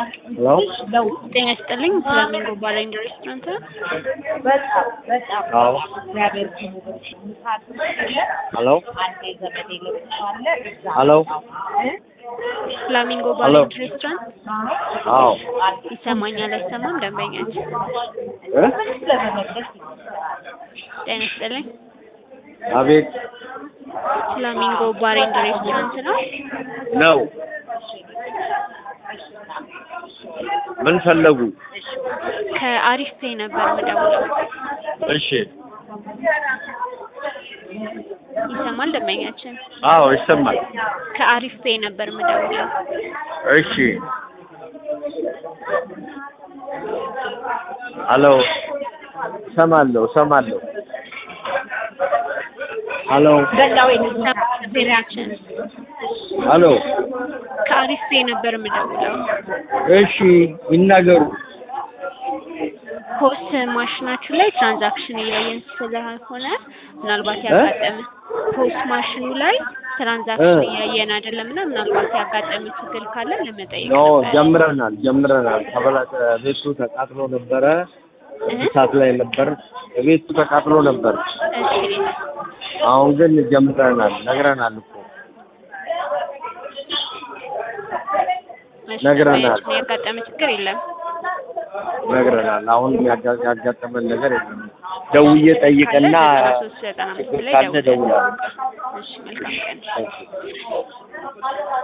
ሄሎ ጤና ይስጥልኝ። ፍላሚንጎ ባር ኤንድ ሬስቶራንት ነው? በጣም በጣም አዎ እግዚአብሔር ይመስገን። ምሳት የለ ሄሎ አንዴ ዘመዴ ለብሶ አለ እዛ ሄሎ እ? ፍላሚንጎ ባር ሄሎ። ኤንድ ሬስቶራንት አዎ ይሰማኛል አይሰማም? ደንበኛችን እ ምንስ ለመመለስ ጤና ይስጥልኝ። አቤት ፍላሚንጎ ባር ኤንድ ሬስቶራንት ነው? ነው ምን ፈለጉ? ከአሪፍ ፔ ነበር የምደውለው። እሺ ይሰማል ደንበኛችን? አዎ ይሰማል። ከአሪፍ ፔ ነበር የምደውለው። እሺ ሄሎ እሰማለሁ እሰማለሁ። ሄሎ ገላው ደንበኛችን ሄሎ ከአሪፍ ፔ ነበር የምደውለው። እሺ ይናገሩ። ፖስ ማሽናችሁ ላይ ትራንዛክሽን እያየን ስለሆነ ምናልባት ያጋጠመ ፖስ ማሽኑ ላይ ትራንዛክሽን እ? እያየን አይደለም እና ምናልባት ያጋጠመ ችግር ካለ ለመጠየቅ ኖ ነበር። ጀምረናል ጀምረናል። ተበላሸ። ቤቱ ተቃጥሎ ነበረ። እሳት ላይ ነበር። ቤቱ ተቃጥሎ ነበር። እሺ አሁን ግን ጀምረናል። ነግረናል እኮ እሺ፣ ነግረናል። ደንበኛችን ያጋጠመ ችግር የለም። ነግረናል። አሁን ያጋ- ያጋጠመን ነገር የለም። ደውዬ ጠይቅና ካለ 93 95 ችግር ላይ ካለ ደውለን። እደውላለሁ። እሺ መልካም ቀን። Thank you.